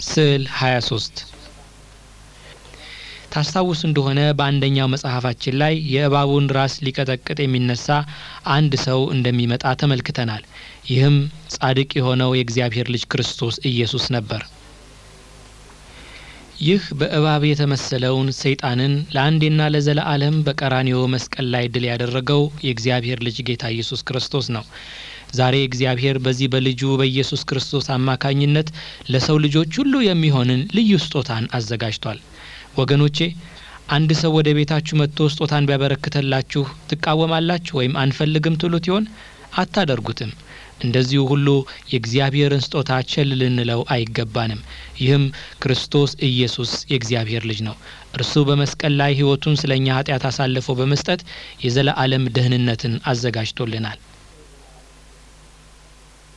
ስዕል 23 ታስታውሱ እንደሆነ በአንደኛው መጽሐፋችን ላይ የእባቡን ራስ ሊቀጠቅጥ የሚነሳ አንድ ሰው እንደሚመጣ ተመልክተናል። ይህም ጻድቅ የሆነው የእግዚአብሔር ልጅ ክርስቶስ ኢየሱስ ነበር። ይህ በእባብ የተመሰለውን ሰይጣንን ለአንዴና ለዘለዓለም በቀራንዮ መስቀል ላይ ድል ያደረገው የእግዚአብሔር ልጅ ጌታ ኢየሱስ ክርስቶስ ነው። ዛሬ እግዚአብሔር በዚህ በልጁ በኢየሱስ ክርስቶስ አማካኝነት ለሰው ልጆች ሁሉ የሚሆንን ልዩ ስጦታን አዘጋጅቷል። ወገኖቼ አንድ ሰው ወደ ቤታችሁ መጥቶ ስጦታን ቢያበረክተላችሁ ትቃወማላችሁ ወይም አንፈልግም ትሉት ይሆን? አታደርጉትም። እንደዚሁ ሁሉ የእግዚአብሔርን ስጦታ ቸል ልንለው አይገባንም። ይህም ክርስቶስ ኢየሱስ የእግዚአብሔር ልጅ ነው። እርሱ በመስቀል ላይ ሕይወቱን ስለ እኛ ኃጢአት አሳልፎ በመስጠት የዘለዓለም ደህንነትን አዘጋጅቶልናል።